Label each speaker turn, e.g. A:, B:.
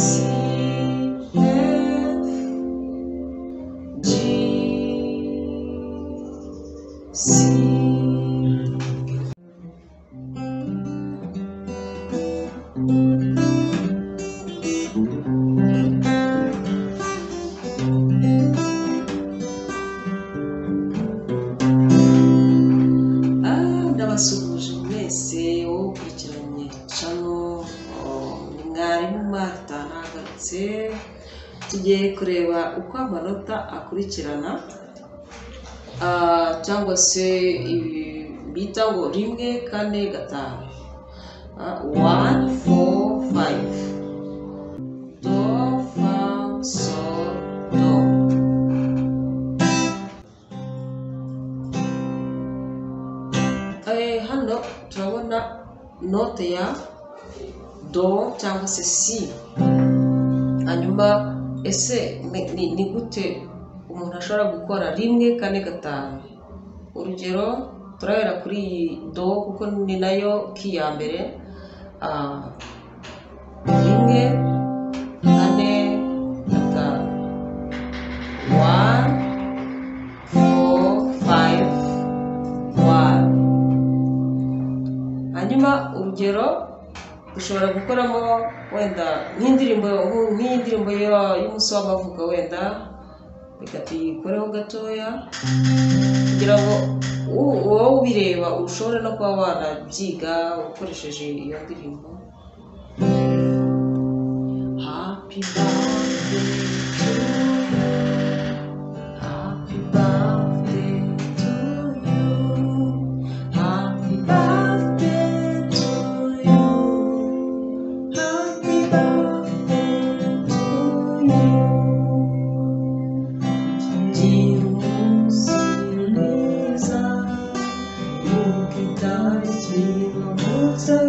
A: C, F, G, C. Ah, ndabasuhuje mwese wowe ukurikiranye shano oh, ni mwarimu Martha nagarutse tugiye kureba uko amanota akurikirana ah, cyangwa se ibi bita ngo rimwe kane gatanu Ah, one four five do fa sol do Eh, hano turabona note ya do cyangwa se si hanyuma ese ni, ni, ni gute umuntu ashobora gukora rimwe kane gatanu urugero turabera kuri iyi do kuko ni nayo ki ya mbere ah, rimwe kane gatanu one four five one hanyuma urugero ushobora gukoramo wenda nk'indirimbo nku- nk'indirimbo yo- y'umunsi w'amavuko wenda reka tuyikoreho gatoya kugira ngo u- wowe ubireba ushobore no kuba wanabyiga ukoresheje iyo ndirimbo happy birthday to you Happy birthday to you. Happy birthday to you. Happy birthday to you. Dear Musiliza, you can die,